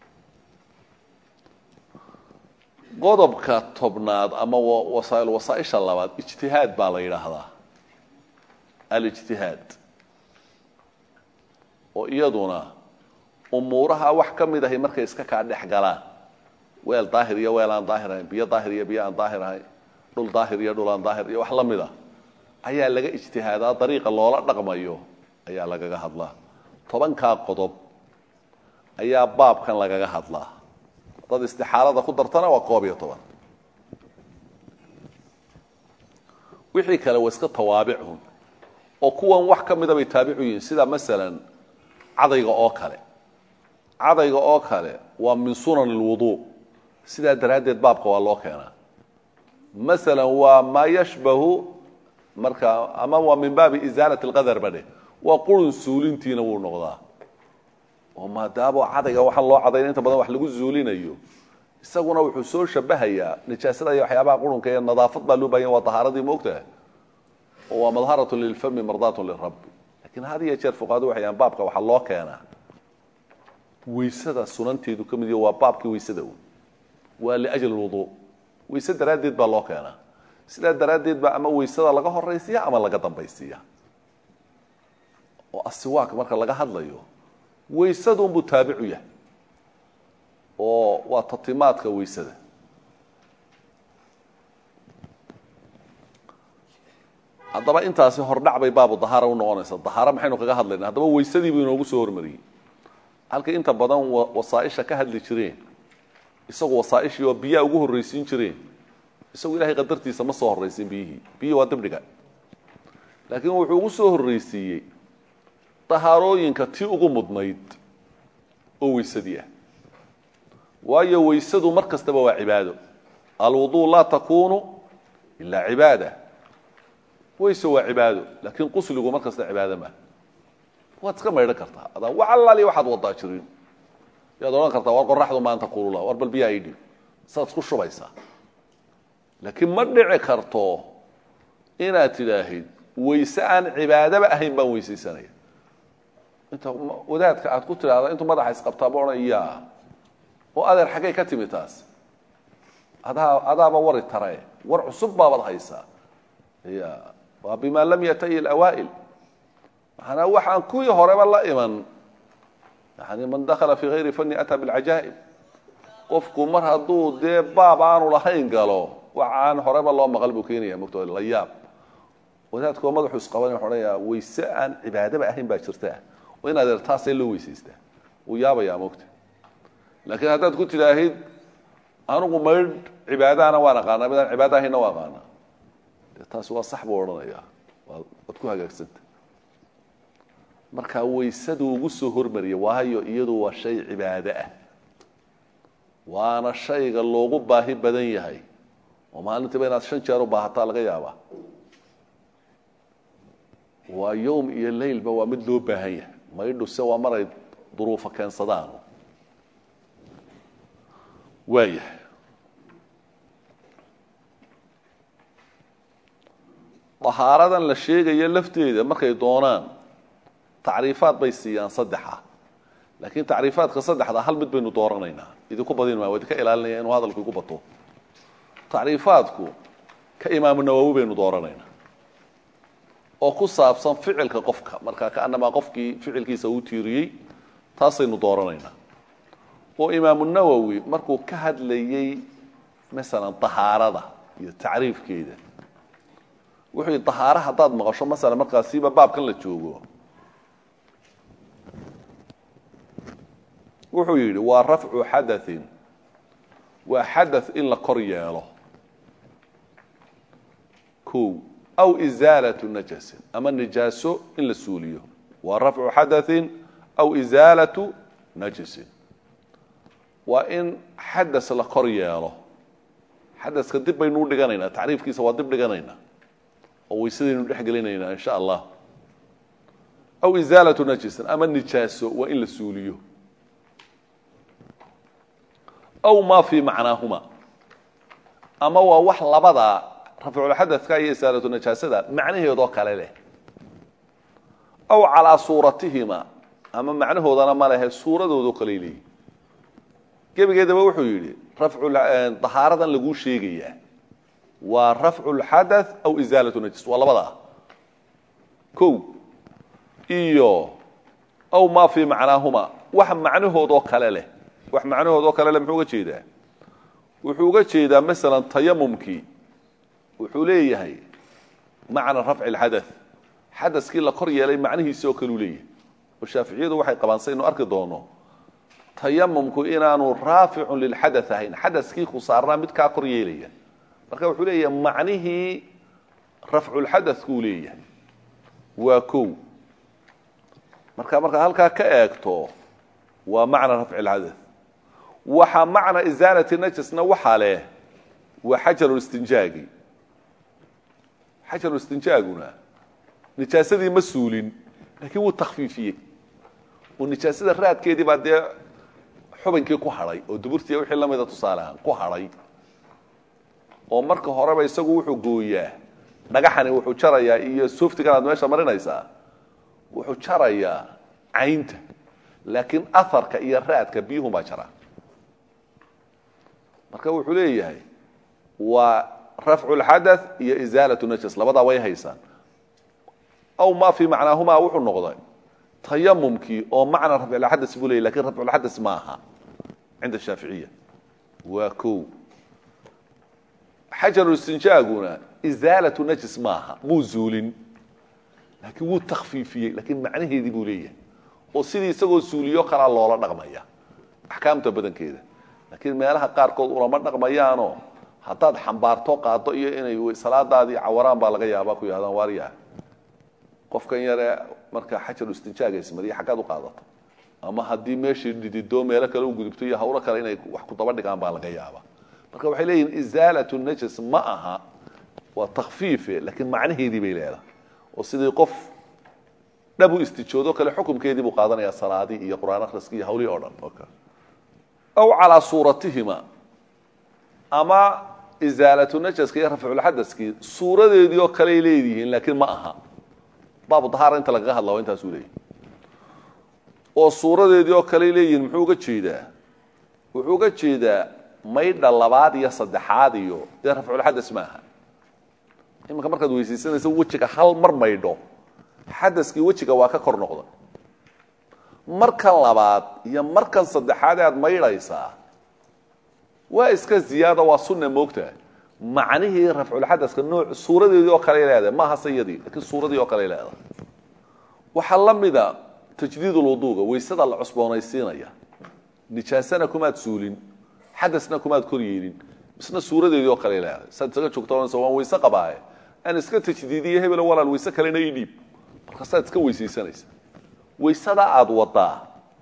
qodobka tobnaad ama wasaail wasaaisha labaad ijtihaad baa la yidhaahdaa alijtihaad oo iyaduna umuuraha wax ka mid ahay markay iska kaa dhex galaan weel daahir iyo weel aan daahir ahayn biyo daahir iyo biyo aan daahir ahayn dhul daahir iyo dhul aan daahir iyo wax la mid a ayaa laga ijtihaadaa dariiqa loola dhaqmayo ayaa lagaga hadlaa tobankaa qodob ayaa baabkan lagaga hadlaa dad istixaalada ku dartana waa koob iyo toban wixii kale waa iska tawaabicun oo kuwan wax ka mida bay taabicu yihiin sida masalan cadayga oo kale cadayga oo kale waa min sunan اlwudu sidaa daraaddeed baabka waa loo keenaa masalan waa maa yashbahu marka ama waa min baabi isaalat اlqadar ba dheh waa qurun suulintiina wuu noqdaa oo maadaamo cadayga waxaan loo cadayna inta badan wax lagu zuulinayo isaguna wuxuu soo shabahayaa nijaasada iyo waxyaabaha qurunka iyo nadaafad baa loo bahanya waa tahaaradii moogtaha oo waa madharatu lilfami mardaatu lirabi lakin had iyo jeer fuqahadu waxay yahaan baabka waxaa loo keenaa weysada sunanteedu ka mid iyo waa baabkii weysada un waa liajli lwudu weyse daraaddeed baa loo keenaa sidaa daraaddeed baa ama weysada laga horaysiya ama laga dambaysiiya oo asiwaak marka laga hadlayo weysadunbuu taabicu yahay oo waa tatimaadka weysada haddaba intaasi hordhac bay baabu dahaara u noqonaysaa dahaaro maxaynu kaga hadlayna haddaba weysadii buu inoogu soo hormariyey halka inta badan wasaaisha ka hadli jireen isagu wasaaishii oo biyaa ugu horraysiin jireen isagu ilahay qadartiisa ma soo horraysiin biyihii biyihii waa dibdhiga laakiin wuxuu ugu soo horraysiiyey dahaarooyinka tii ugu mudnayd oo weysadii ah waayo weysadu mar kastaba waa cibaado alwuduu laa takunu ilaa cibaada weyse waa cibaado laakiin qusligu mar kasta cibaado maaha waad iska maydhan kartaa adaan wax allaali waxaad wadaa jirin yaad odhan kartaa war qoraxdu maanta kulula war bal biyaa idhib saad isku shubaysaa laakiin ma dhici karto inaad tidhaahid weyse aan cibaadaba ahayn baan weysaysanaya inta wadaadka aad ku tidhaahda intuu madaxa isqabtaaba odhan yaa oo adeer xaggay ka timi taas adaa adaaba wari tare war cusub baabaad haysaa ya waa bima lam yatayi اlawaail maanaa waxaan kuwii horeba la iman yani man dakala fi gayri fani ataa biاlcajaa'ib qofku mar hadduu dee baab aanu lahayn galo wax aan horeba loo maqal buu keenaya mogto la yaab wadaadkoo madaxu isqaban wuxu odhanayaa weyse aan cibaadaba ahayn baa jirta oo in adeer taasee loo weysaystaa wuu yaabayaa mogta laakiin haddaad ku tidhaahid anigu maydh cibaadahana waan aqaanaa midaan cibaada ahaynna waa aqaanaa dee taasi waa sax buu odhanayaa waad ku hagaagsanta marka weysadu ugu soo hormariya waayo iyadu waa shay cibaado ah waana shayga loogu baahi badan yahay oo maalintiiba inaad shan jeer u baahataa laga yaabaa waa yowm iyo leylba waa mid loo baahan yahay maydhuse waa maray duruufo keensadaan waayahay dahaaradan la sheegayo lafteeda markay doonaan tacriifaad bay siiyaan saddexa laakiin tacriifaadka saddexda hal mid baynu dooranaynaa idinku badin maa waa idinka ilaalinaya inuu hadalku igu bato tacriifaadku ka imaamu nawowi baynu dooranaynaa oo ku saabsan ficilka qofka markaa kaanamaa qofkii ficilkiisa uu tiiriyey taasaynu dooranaynaa oo imaamu nawowi markuu ka hadlayey masalan dahaarada iyo tacriifkeeda wuxuu yidhi dahaaro haddaad maqasho masalan markaasiiba baabkan la joogo wuxuu yidhi waa rafcu xadaثin waa xadaث in la kor yeelo ko aw isaalaة najasin ama nijaaso in la suuliyo waa rafcu xadaثin aw isaalaةu najasin waa in xadas la kor yeelo xadaska dib baynu u dhiganaynaa tacriifkiisa waa dib dhiganaynaa oo weysadaynu dhex gelinaynaa in sha allah aw isaalaةu najasin ama nijaaso waa in la suuliyo aw ma fii macnaahuma ama waa wax labada rafculxadadka iyo isaalatu najaasada macnaheedoo kale leh aw calaa suuratihima ama macnahoodana ma lehe suuradoodoo kaley leeyihi gebigeedaba wuxuu yidhi dahaaradan laguu sheegayaa waa rafcu lxadaث aw isaalatu najis waa labadaa ko iyo aw ma fii macnaahuma wax macnahoodoo kale leh wax macnahoodoo kale le muxuu uga jeedaa wuxuu uga jeedaa masalan tayamumkii wuxuu leeyahay macna rafci اlxadaث xadaskii la kor yeelay macnihiisi oo kale u leeyahay oo shaaficiyadu waxay qabaan saynu arki doono tayamumku inaanu raaficun lilxadaث ahayn xadaskii khusaarnaa mid kaa kor yeelaya marka wuxuu leeyahay macnihii rafculxadaثkuu leeyahay waa kow marka markaad halkaa ka eegto waa macna rafci lxadath waxa macna isaalati najasna waxaa leh waa xajarulistinjaagi xajarulistinjaaguna nijaasadii ma suulin laakiin wuu takfiifiyey oo nijaasada raadkeedii baa dee xubinkii ku hadhay oo duburtiiya wixii la mida tusaale ahaan ku hadhay oo marka horeba isagu wuxuu gooyaa dhagaxani wuxuu jarayaa iyo softigan aad meesha marinaysaa wuxuu jarayaa caynta laakiin aharka iyo raadka biyuhun baa jaraa marka wuxuu leeyahay waa rafcu lxadath iyo isaalatu najas labadaa way haysaan aw ma fii macnaahumaa wuxuu noqday tayamumkii oo macna rafculxadas buu leeyay lakin rafculxadas ma aha cinda shaaficiya waa kow xajarulistinjaaguna isaalatu najis maaha muu zuulin laakiin wuu takfiifiyey laakiin macnaheedii buu leeyahay oo sidii isagoo suuliyo kalaa loola dhaqmaya axkaamta badankeeda laakiin meelaha qaarkood ulama dhaqmayaanoo haddaad xambaarto qaado iyo inay salaadaadii cawaraan baa laga yaabaa ku yahdaan waaryaha qofkan yare marka xajarulistinjaaga ismariya xaggaad u qaadato ama haddii meeshii dhidido meelo kale u gudubto iyo hawlo kale inay wax ku daba dhigaan baa laga yaabaa marka waxay leeyihin isaalatu najas ma aha waa takfiife laakiin macnaheedii bay leedahay oo sidii qof dhab u istijoodo kale xukumkeedii buu qaadanayaa salaadii iyo qur-aan akhriskii iyo hawlihii o dhan aw calaa suuratihima ama isaalatu najaska iyo rafculxadaskii suuradeedii oo kaley leedihiin laakiin ma aha baabu dahaara inta lagaga hadla waa intaasuu leeyahy oo suuradeedii oo kaley leeyihiin muxuu uga jeedaa wuxuu uga jeedaa maydha labaad iyo saddexaad iyo dee rafculxadas maaha iminka markaad weysaysanaysa wejiga hal mar maydho xadaskii wejiga waa ka kor noqda markan labaad iyo markan saddexaad aad maydhaysaa waa iska ziyaada waa sunna moogta macnihii rafculxadaska nooc suuradeedii oo kale leedahay maaha sayadii lakiin suuradii oo kale leedahay waxaa la mida tajdiid ulwuduuga waysada la cusboonaysiinaya nijaasana kumaad suulin xadasna kumaad kor yeelin isna suuradeedii oo kale leedahay saad isaga joogto waan wayse qabaaye aan iska tajdiidiye hebelo walaal wayse kalena ii dhiib markaasaad iska weysaysanaysa waysada aada wadaa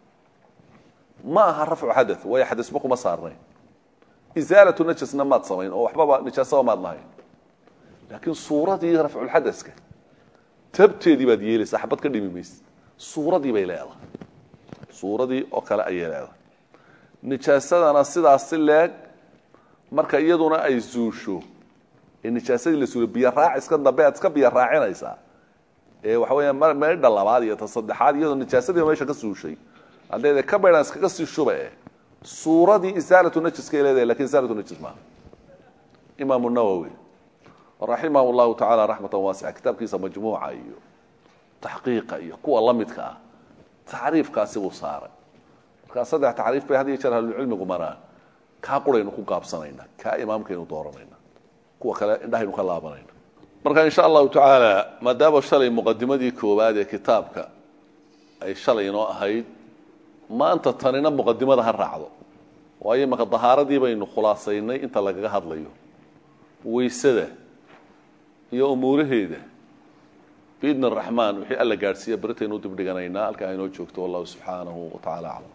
ma aha rafcu xada waayo xadasba kuma saarnayn isaalatu najasna maad samayn oo waxbaba nijaasaba maad lahayn laakiin suuradii rafculxadaska tabteedii baad yeelaysaa xabad ka dhimi mayse suuradii bay leedahay suuradii oo kale ayay leedahay nijaasadana sidaas si leeg marka iyaduna ay zuusho ee nijaasadii la suuliyo biyo raaciskan dambe aad iska biyo raacinaysaa ee waxa weya meydha labaad iyo ta saddexaad iyadoo nijaasadii meesha ka suushay haddeeda ka baydhaan iskaga sii shuba eh suuradii isaalatu najiskay leedahay lakin isaalatu najis maaha imaamu nawowi raximah llahu tacaala raxmatan waasica kitaabkiisa majmuuca iyo taxqiiqa iyo kuwa la midka ah tacriifkaasi buu saaray markaa saddex tacriif bay had iyo jeer ahlucilmigu maraan kaa quraynu ku gaabsanayna kaa imaamkaynu dooranayna kuwa kale indhahaynu ka laabanayna marka insha allahu tacaala maadaama shalay muqadimadii koowaad ee kitaabka ay shalay inoo ahayd maanta tanina muqadimada ha raacdo waayo maka dahaaradii baynu khulaasaynay inta lagaga hadlayo waysada iyo umuuraheeda biidn araxmaan wixii alla gaadhsiiya beritaynu u dibdhiganaynaa halkaa inoo joogto wallahu subxaanahu wa tacala aclam